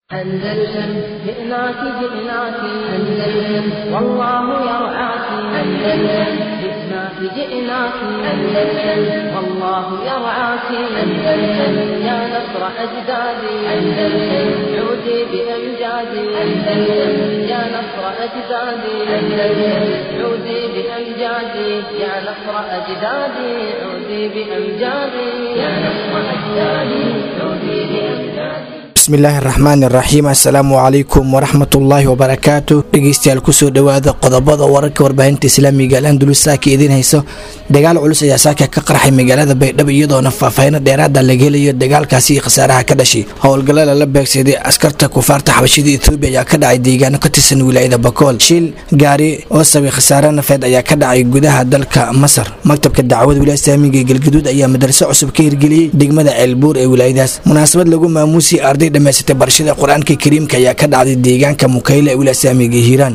أندلسن جئناك جئناك أندلسن والله يرعاك أندلسن جئناك جئناك أندلسن والله يرعاك أندلسن يا نصر أجدادي أندلسن عودي بأمجادي أندلسن يا نصر أجدادي أندلسن عودي بأمجادي يا نصر أجدادي عودي بأمجادي يا نصر أجدادي عودي بأمجادي bismillaahi raxmaan iraxiim assalaamu calaykum waraxmatullaahi wabarakaatu dhegeystayaal kusoo dhowaada qodobada wararka warbaahinta islaamiga alandulus saaka idiin hayso dagaal culus ayaa saaka ka qarxay magaalada baydhabo iyadoona faahfaahino dheeraada laga helayo dagaalkaasi iyo khasaaraha ka dhashay howlgalla lala beegsaday askarta kufaarta xabashida etoobiya ayaa ka dhacay deegaano ka tirsan wilaayada bakool shil gaari oo sabay khasaare nafeed ayaa ka dhacay gudaha dalka masar maktabka dacwada wilaaya islaamiga ee galgaduud ayaa madarso cusub ka hirgeliyey degmada ceelbuur ee wilaayadaas munaasabad lagu maamuusiyay arday dhamaysatay barashada qur-aanka kariimka ayaa ka dhacday deegaanka mukayle ee wilaaya islaamiga hiiraan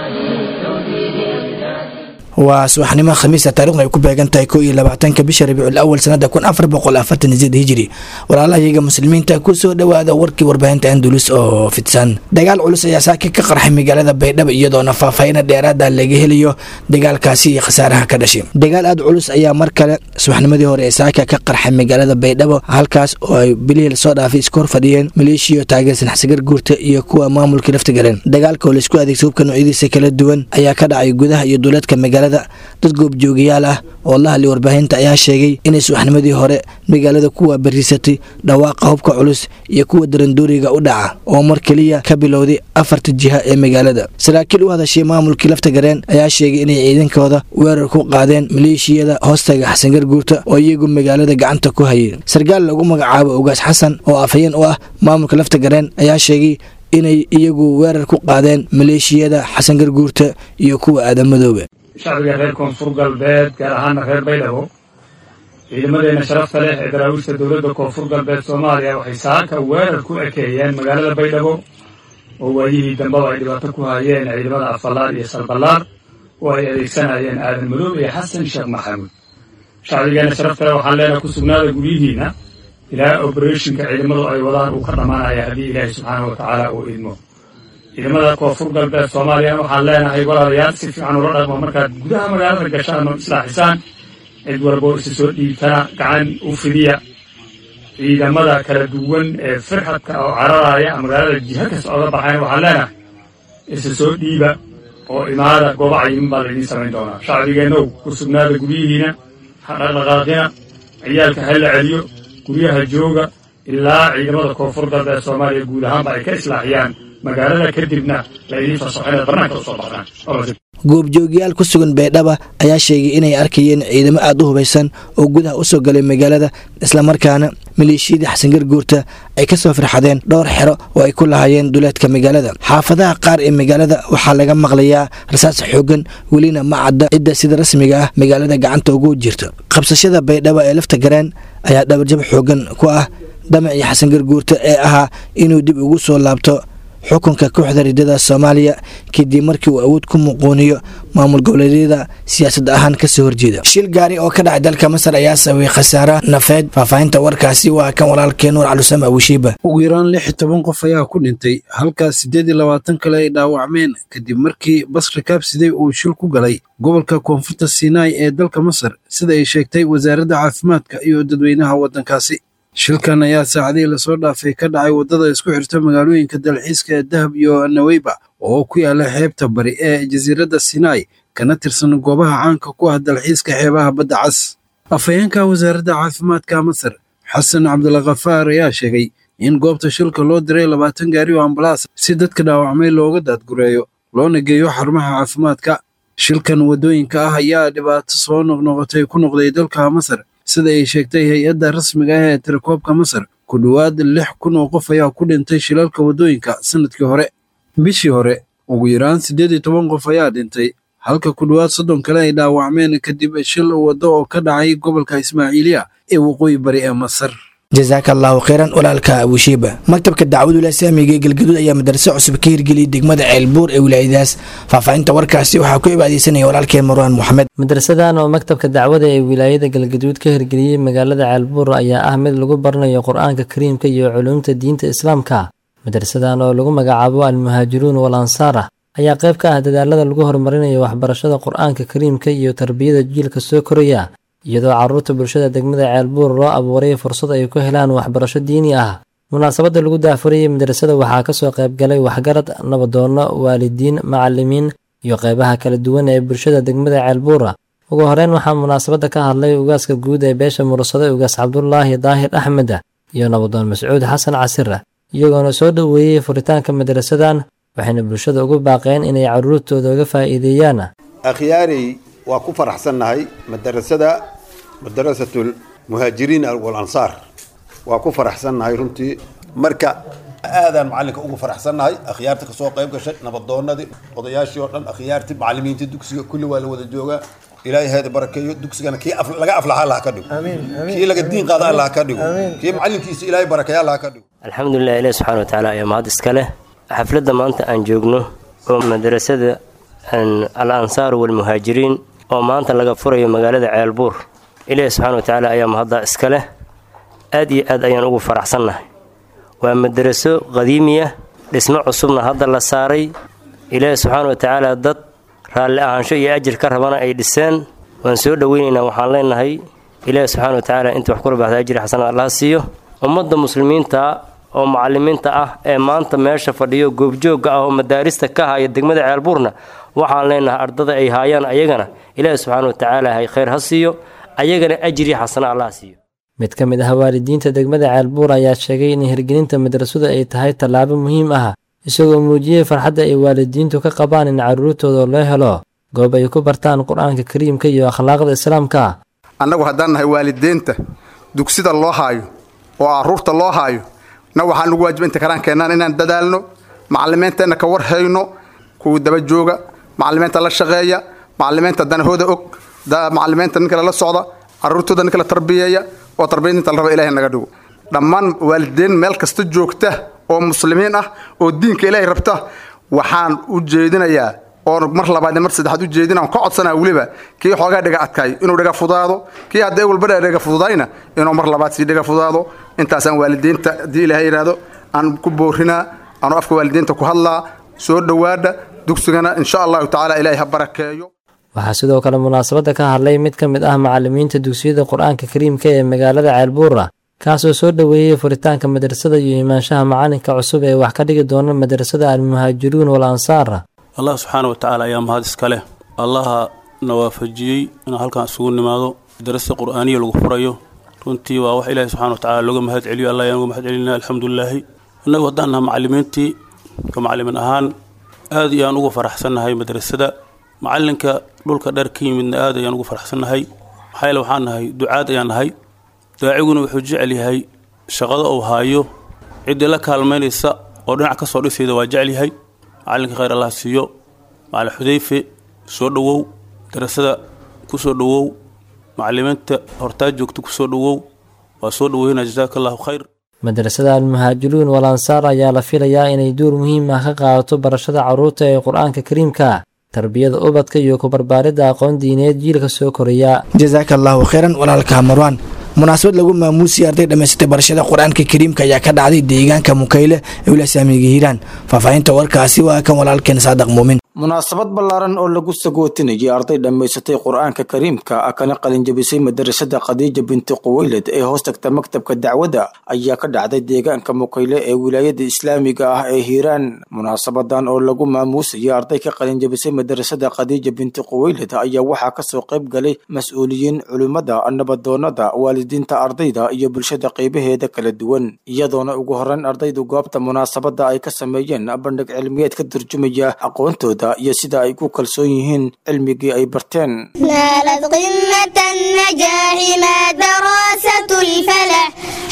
waa subaxnimo khamiisa taarikhdu ay ku beegan tahay ko iyo labaatanka bisha rabiicul awal sanada kun afar boqol afartan sideed hijiri walaalahayaga muslimiinta kusoo dhowaada warkii warbaahinta andulus oo fidsan dagaal culus ayaa saaki ka qarxay magaalada baydhabo iyadoona faahfaahino dheeraada laga helayo dagaalkaasi iyo khasaaraha ka dhashay dagaal aada culus ayaa mar kale subaxnimadii hore ee saaka ka qarxay magaalada baydhabo halkaas oo ay bilihii lasoo dhaafay isku hor fadhiyeen maleeshiyo taageersan xasigar guurta iyo kuwa maamulka lafta galeen dagaalka oo laisku adeegsa hubka noocyadiisa kala duwan ayaa ka dhacay gudaha iyo duuleedka magaalada dad goobjoogayaal ah oo la hadlay warbaahinta ayaa sheegay inay subaxnimadii hore magaalada ku waabariisatay dhawaaqa hubka culus iyo kuwa darandooriga u dhaca oo mar keliya ka bilowday afarta jiha ee magaalada saraakiil u hadashay maamulkii lafta gareen ayaa sheegay inay ciidankooda weerar ku qaadeen maleeshiyada hoostaga xasangar guurta oo iyagu magaalada gacanta ku hayay sarkaal lagu magacaabo ogaas xasan oo afhayeen u ah maamulka lafta gareen ayaa sheegay inay iyagu weerar ku qaadeen maleeshiyada xasangar guurta iyo kuwa aadamadooba shacbiga reer koonfur galbeed gaar ahaana reer baydhabo ciidamadeenna sharafta leh ee daraawiishta dowladda koonfur galbeed soomaaliya waxay saaka weerar ku ekeeyeen magaalada baydhabo oo waayihii dambaba ay dhibaato ku hayeen ciidamada afalaar iyo sarballaar oo ay adeegsanayeen aadan madoob iyo xasan sheekh maxamuud shacbigeenna sharafta leh waxaan leenahay ku sugnaada guryihiinna ilaa obereshinka ciidamadu ay wadaan uu ka dhammaanaya haddii ilaahay subxaana wa tacaala uu idmo ciidamada koonfur galbeed soomaaliya waxaan leenahay walaalayaal si fiican ula dhaqmo markaad gudaha magaalada gashaan oo islaaxisaan cid walboo isa soo dhiibtana gacan u fidiya ciidamada kala duwan ee firxadka oo cararaya magaalada jiha kasta oga baxayn waxaan leenahay isa soo dhiiba oo imaada gooba cayimin baa laydiin samayn doonaa shacbigeennow ku sugnaada guryihiina ha dhaqdhaqaaqina ciyaalka ha la celiyo guryaha jooga ilaa ciidamada koonfur galbeed soomaaliya guud ahaanba ay ka islaaxiyaan magaalada kadibna laydiin fasaxo inaad barnaanka usoo baxdaan goobjoogyaal ku sugan baydhaba ayaa sheegay inay arkayeen ciidamo aada u hubaysan oo gudaha usoo galay magaalada islamarkaana maleeshiyadii xasangar guurta ay kasoo firxadeen dhowr xero oo ay ku lahaayeen duleedka magaalada xaafadaha qaar ee magaalada waxaa laga maqlayaa rasaas xoogan welina ma cadda cidda sida rasmiga ah magaalada gacanta ugu jirta qabsashada baydhaba ee lafta gareen ayaa dhabarjab xoogan ku ah damacii xasangar guurta ee ahaa inuu dib ugu soo laabto xukunka kooxda ridada soomaaliya kadib markii uu awood ku muquuniyo maamul goboleedyada siyaasad ahaan kasoo horjeeda shil gaari oo ka dhacay dalka masar ayaa sababay khasaara nafeed faahfaahinta warkaasi waa kan walaalkee nuur calusam abushiiba ugu yaraan lix iyo toban qof ayaa ku dhintay halkaas siddeed iyo labaatan kale ay dhaawacmeen kadib markii bas rikaabsiday uu shil ku galay gobolka koonfurta sinai ee dalka masar sida ay sheegtay wasaaradda caafimaadka iyo dadweynaha waddankaasi shilkan ayaa saacadihii lasoo dhaafay ka dhacay waddada isku xirta magaalooyinka dalxiiska ee dahab iyo naweyba oo ku yaala xeebta bari ee jasiiradda sinai kana tirsan goobaha caanka ku ah dalxiiska xeebaha badda cas afhayeenka wasaaradda caafimaadka masar xasan cabdulkhafaar ayaa sheegay in goobta shilka loo diray labaatan gaari oo ambalaas si dadka dhaawacmay looga daadgureeyo loona geeyo xarumaha caafimaadka shilkan waddooyinka ah ayaa dhibaato soo noqnoqotay ku noqday dalka masar sida ay sheegtay hay-adda rasmiga ah ee tirakoobka masar ku dhowaad lix kun oo qof ayaa ku dhintay shilalka waddooyinka sannadkii hore bishii hore ugu yaraan siddeed iyo toban qof ayaa dhintay halka ku dhowaad soddon kale ay dhaawacmeen kadib shil waddo oo ka dhacay gobolka ismaaciiliya ee waqooyi bari ee masar jasaaka allahu kheyran walaalka abushiiba maktabka dacwad wilasaamiga ee galgaduud ayaa madarso cusub ka hirgeliyay degmada ceelbuur ee wilaayadaas faahfaahinta warkaasi waxaa ku ibaadeysanaya walaalkeen marwaan moxamed madrasadan oo maktabka dacwada ee wilaayada galgaduud ka hirgeliyey magaalada ceelbuur ayaa ah mid lagu baranayo qur-aanka kariimka iyo culuumta diinta islaamka madrasadan oo lagu magacaabo almuhaajiruun wal ansaara ayaa qayb ka ah dadaalada lagu horumarinayo waxbarashada qur-aanka kariimka iyo tarbiyada jiilka soo koraya iyadoo carruurta bulshada degmada ceelbuur loo abuuray fursad ay ku helaan waxbarasho diini ah munaasabadda lagu daafurayay madrasada waxaa kasoo qayb galay waxgarad nabadoonno waalidiin macalimiin iyo qaybaha kala duwan ee bulshada degmada ceelbuura ugu horeyn waxaa munaasabadda ka hadlay ugaaska guud ee beesha mursade ugaas cabdulaahi daahir axmed iyo nabadoon mascuud xasan casire iyagoona soo dhoweeyey furitaanka madrasadan waxayna bulshada ugu baaqeen inay carruurtooda uga faa'iideeyaan akhyaarey waa ku faraxsannahay madarasada madarasatul muhaajiriin wal ansaar waa ku faraxsannahay runtii marka aadaan macalinka ugu faraxsannahay akhyaarta kasoo qayb gashay nabadoonadii odayaashii oo dhan akhyaartii macalimiintii dugsiga kulli waa la wada joogaa ilaahay heeda barakeeyo dugsigana kii laga aflaxa allah ka dhigo kii laga diin qaada allah ka dhigo kii macalinkiisa ilaahay barakeeya allah ka dhigo alxamdulilah ilahi subxana wa tacaala ayaa mahad iska leh xafladda maanta aan joogno oo madrasada al ansaar walmuhaajiriin oo maanta laga furayo magaalada ceelbuur ilaahi subxana wa tacaala ayaa mahaddaa iska leh aad iyo aad ayaan ugu faraxsannahay waa madaraso qadiimiya dhismo cusubna hadda la saaray ilaahi subxaana wa tacaala dad raalli ahaansho iyo ajir ka rabana ay dhiseen waan soo dhoweynaynaa waxaan leenahay ilaahi subxana wa tacaala inta wax kula baxda ajri xasana allaha siiyo ummadda muslimiinta oo macalimiinta ah ee maanta meesha fadhiyo goobjoogga ah oo madaarista ka haya degmada ceelbuurna waxaan leenahay ardada ay haayaan ayagana ilaahi subxaana wa tacaala hay khayr ha siiyo ayagana ajri xasana allaha siiyo mid ka mid ah waalidiinta degmada ceelbuur ayaa sheegay in hirgelinta madrasadu ay tahay tallaabo muhiim ah isagoo muujiyey farxadda ay waalidiintu ka qabaan in carruurtooda loo helo goob ay ku bartaan qur-aanka kariimka iyo akhlaaqda islaamka annagu haddaan nahay waalidiinta dugsida loo haayo oo carruurta loo haayo na waxaan ugu waajiba inta karaan keennaan inaan dadaalno macalimiinteenna ka war hayno kuwa daba jooga macalimiinta la shaqeeya macalimiinta danahooda og macalimiinta ninka lala socda carruurtooda ninka la tarbiyeeya oo tarbiyadinta la raba ilahay naga dhigo dhammaan waalidiin meel kasta joogta oo muslimiin ah oo diinka ilaahay rabta waxaan u jeedinayaa oon mar labaad mar saddexaad u jeedina ka codsanaa weliba kii xoogaa dhiga adkaayo inuu dhiga fudaado kii hadda walba dhiga fududayna inuu mar labaad sii dhiga fudaado intaasaan waalidiinta haddii ilaahay yidhaahdo aan ku boorinaa anuu afka waalidiinta ku hadlaa soo dhowaada dugsigana insha allahu tacaala ilaahay ha barakeeyo waxaa sidoo kale munaasabadda ka hadlay mid ka mid ah macalimiinta dugsiyada qur-aanka kariimka ee magaalada ceelbuura kaasoo soo dhoweeyey furitaanka madrasada iyo imaanshaha macalinka cusub ee wax ka dhigi doona madrasada almuhaajiruun wal ansaar allah subxaana wa tacaala ayaa mahad iska leh allaha na waafajiyey inaan halkan isugu nimaado madrasada qur'aaniya lagu furayo runtii waa wax ilaahi subxana wa tacala looga mahad celiyo allah ayaan uga mahad celinaa alxamdulilaahi innagu haddaan naha macalimiintii ka macalimin ahaan aad ayaan ugu faraxsannahay madrasada macalinka dhulka dheer ka yimidna aad ayaan ugu faraxsannahay maxaa yeele waxaan nahay ducaad ayaan nahay daaciguna wuxuu jecel yahay shaqada uu haayo ciddii la kaalmaynaysa oo dhinac ka soo dhisayda waa jecel yahay macalinka khayr allah siiyo macalin xudayfe soo dhowow darasada ku soo dhowow macalimiinta hortaa joogta ku soo dhowow waa soo dhoweynaa jasaaka allahu khayr madrasada almuhaajiruun wal ansaar ayaa la filayaa inay duur muhiim ah ka qaadato barashada carruurta ee qur-aanka kariimka tarbiyada ubadka iyo ku barbaaridda aqoon diineed jiilka soo koraya jasaaka allahu khayran walaalka marwaan munaasabad lagu maamuusiyay arday dhammaysatay barashada qur-aanka kariimka ayaa ka dhacday deegaanka mukayle ee wilasaamiga hiiraan faahfaahinta warkaasi waa kan walaalkeen saadaq muumin munaasabad ballaaran oo lagu sagootinayay arday dhammaysatay qur-aanka kariimka kana qalinjabisay madarasada khadiija binti quweyled ee hoos tagta maktabka dacwadda ayaa ka dhacday deegaanka mukayle ee wilaayada islaamiga ah ee hiiraan munaasabadan oo lagu maamuusayay arday ka qalinjabisay madarasada khadiija binti quweyled ayaa waxaa kasoo qayb galay mas-uuliyiin culimmada nabadoonada waalidiinta ardayda iyo bulshada qeybaheeda kala duwan iyadoona ugu horeyn ardaydu goobta munaasabada ay ka sameeyeen bandhig cilmiyeed ka turjumaya aqoontooda iyo sida ay ku kalsoon yihiin cilmigii ay barteen نالت قمة النجاح ما دراسة الفلاح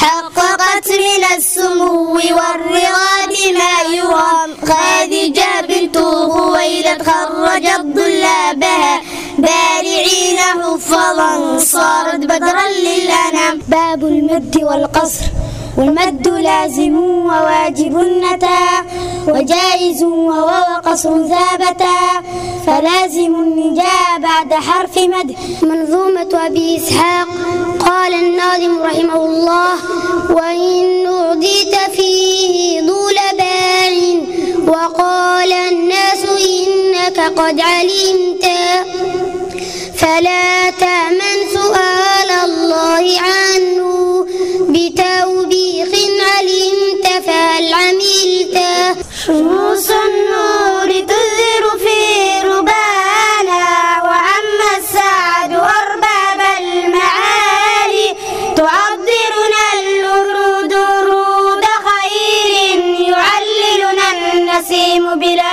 حققت من السمو والرضا بما يرام خادجة بنت خويلد خرجت طلابها بارعين حفظا صارت بدرا للأنام باب المد والقصر والمد لازم وواجب النتا وجائز وهو وقصر ثابتا فلازم النجاء بعد حرف مد منظومة أبي إسحاق قال الناظم رحمه الله وإن أعديت فيه طول باع وقال الناس إنك قد علمت فلا تأمن سؤال الله عنه بتوبيخ علمت فهل عملت شموس النور تزر في ربانا وعم السعد أرباب المعالي تعطرنا الورود رود خير يعللنا النسيم بلا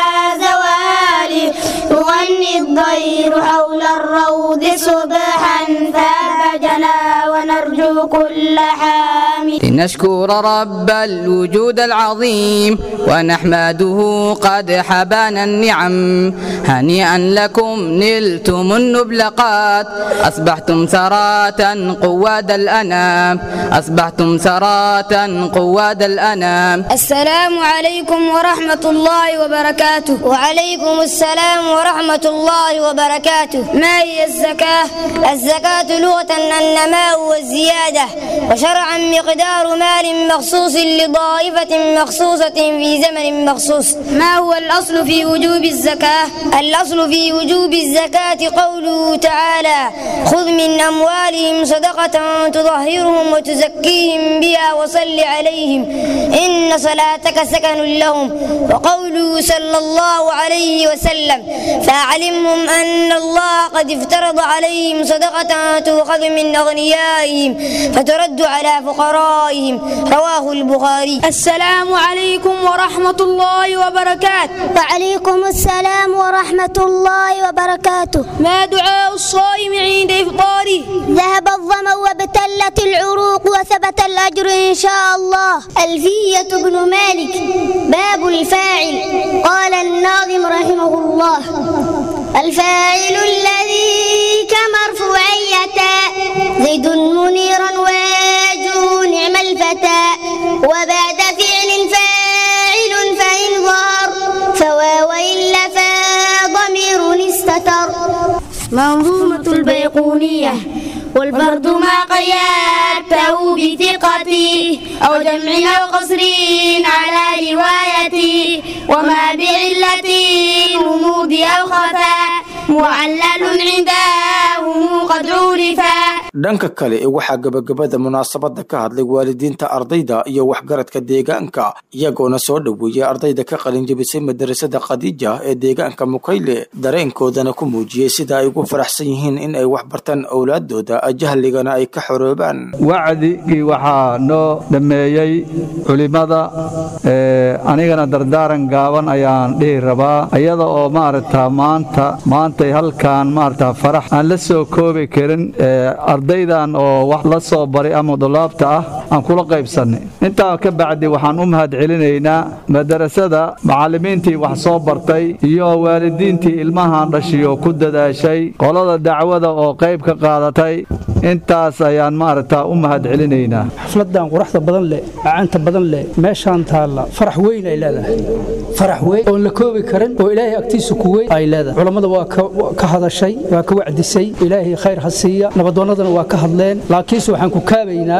زوال يغني الضير حول الروض صبحا فابجنا ونرجو كل حامل لنشكر رب الوجود العظيم ونحمده قد حبانا النعم هنيئا لكم نلتم النبلقات أصبحتم سراة قواد الأنام أصبحتم سراة قواد الأنام السلام عليكم ورحمة الله وبركاته وعليكم السلام ورحمة الله وبركاته ما هي الزكاة؟ الزكاة لغة النماء والزيادة وشرعا مقدار مال مخصوص لطائفة مخصوصة في زمن مخصوص ما هو الأصل في وجوب الزكاة؟ الأصل في وجوب الزكاة قوله تعالى خذ من أموالهم صدقة تطهرهم وتزكيهم بها وصل عليهم إن صلاتك سكن لهم وقوله صلى الله عليه وسلم فأعلمهم أن الله قد افترض عليهم صدقة تؤخذ من أغنيائهم فترد على فقرائهم رواه البخاري السلام عليكم ورحمة الله وبركاته وعليكم السلام ورحمة الله وبركاته ما دعاء الصائم عند إفطاره ذهب الظمأ وابتلت العروق وثبت الأجر إن شاء الله ألفية بن مالك باب الفاعل قال الناظم رحمه الله الفاعل الذي كمرفوعية زيد منيرا واجه نعم الفتى وبعد فعل فاعل فإن ظهر فواو إلا فضمير استتر منظومة البيقونية والبرد ما قيادته بثقتي أو جمع أو قصر على روايتي وما بعلة غموض أو خفاء معلل عندهم قد عرفا dhanka kale waxaa gebagabada munaasabada ka hadlay waalidiinta ardayda iyo waxgaradka deegaanka iyagoona soo dhoweeyey ardayda ka qalinjabisay madarasada khadiija ee deegaanka mukayle dareenkoodana ku muujiyey sida ay ugu faraxsan yihiin in ay wax bartaan owlaadooda jahligana ay ka xoroobaan wacdigii waxaa noo dhammeeyey culimmada anigana dardaaran gaaban ayaan dhihi rabaa iyada oo maaragta maanta maantay halkaan maaragta farax aan la soo koobi karin ardaydan oo wax la soo baray ama dulaabta ah aan kula qaybsannay intaa ka bacdi waxaan u mahad celinaynaa madarasada macallimiintii wax soo bartay iyo waalidiintii ilmahan dhashiyo ku dadaashay qolada dacwada oo qayb ka qaadatay intaas ayaan maaragta u mahad celinaynaa xafladan quruxda badan leh macaanta badan leh meeshaan taalla farax weyn ay leedahay farax weyn oon la koobi karin oo ilaahay agtiisa ku weyn ay leedahay culammada waa ka hadashay waa ka wacdisay ilaahay khayr ha siiya nabadoonnadana waa ka hadleen laakiinse waxaan ku kaabaynaa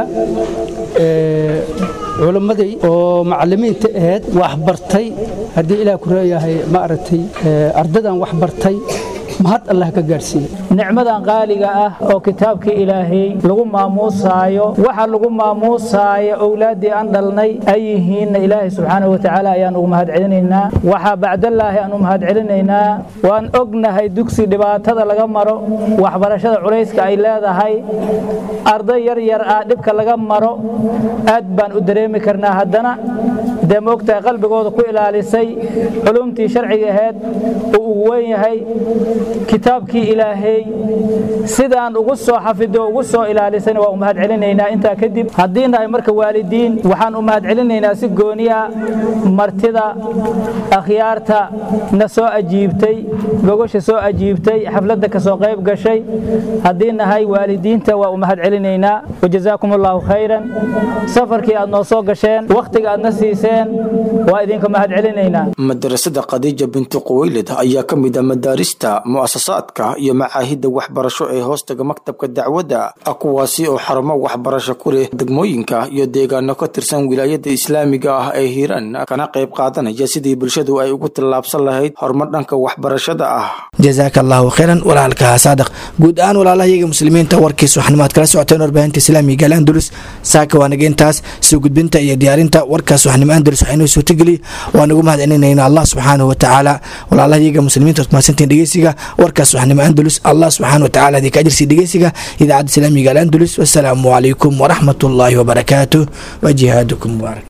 culammadii oo macallimiinta ahayd wax bartay haddii ilaah ku leeyahay maaragtay ardadan wax bartay mahad allah ka gaadhsiiye nicmadan qaaliga ah oo kitaabkii ilaahay lagu maamuusaayo waxa lagu maamuusaayo owlaaddii aan dhalnay ay yihiinna ilaahay subxaanahu watacaala ayaan ugu mahad celinaynaa waxaa bacdallaahi aan u mahad celinaynaa waan ognahay dugsi dhibaatada laga maro waxbarashada culayska ay leedahay arday yar yar ah dhibka laga maro aad baan u dareemi karnaa haddana dee moogtahay qalbigooda ku ilaalisay culumtii sharciga ahayd uu ugu weyn yahay kitaabkii ilaahay sidaan ugu soo xafido ugu soo ilaalisayna waa u mahad celinaynaa intaa kadib haddii nahay marka waalidiin waxaan u mahad celinaynaa si gooniya martida akhyaarta na soo ajiibtay gogosha soo ajiibtay xafladda ka soo qayb gashay haddii nahay waalidiinta waa u mahad celinaynaa wajazaakum allahu khayran safarkii aad noo soo gasheen wakhtiga aad na siiseen barateen waa idinka mahad celinaynaa madarasada khadiija binti quwaylid ayaa ka mid ah madaarista mu'asasaadka iyo macaahidda waxbarasho ee hoostaga maktabka dacwadda kuwaasi oo xarumo waxbarasho ku leh degmooyinka iyo deegaano ka tirsan wilaayada islaamiga ah ee hiiraan kana qayb qaadanaya sidii bulshadu ay ugu tallaabsan lahayd horumar dhanka waxbarashada ah jazaaka allahu khayran walaalka saadaq guud ahaan walaalahayaga muslimiinta warkiis waxnimaad kala socoteen warbaahinta islaamiga al andalus saaka waa naga intaas soo gudbinta iyo diyaarinta warkaas waxnimo andalus waxaa inoo suurtageliy waan ugu mahad celinayna allah subxaanahu watacaala walaalahayaga muslimiinta waad mahadsantiin dhegeysiga warkaas waxnimo andalus allah subxaana watacaala idinka ajirsi dhegeysiga idaacadda islaamiga al andalus wasalaamu calaykum waraxmat ullaahi wabarakaatuh wa jihaadukum mubaarak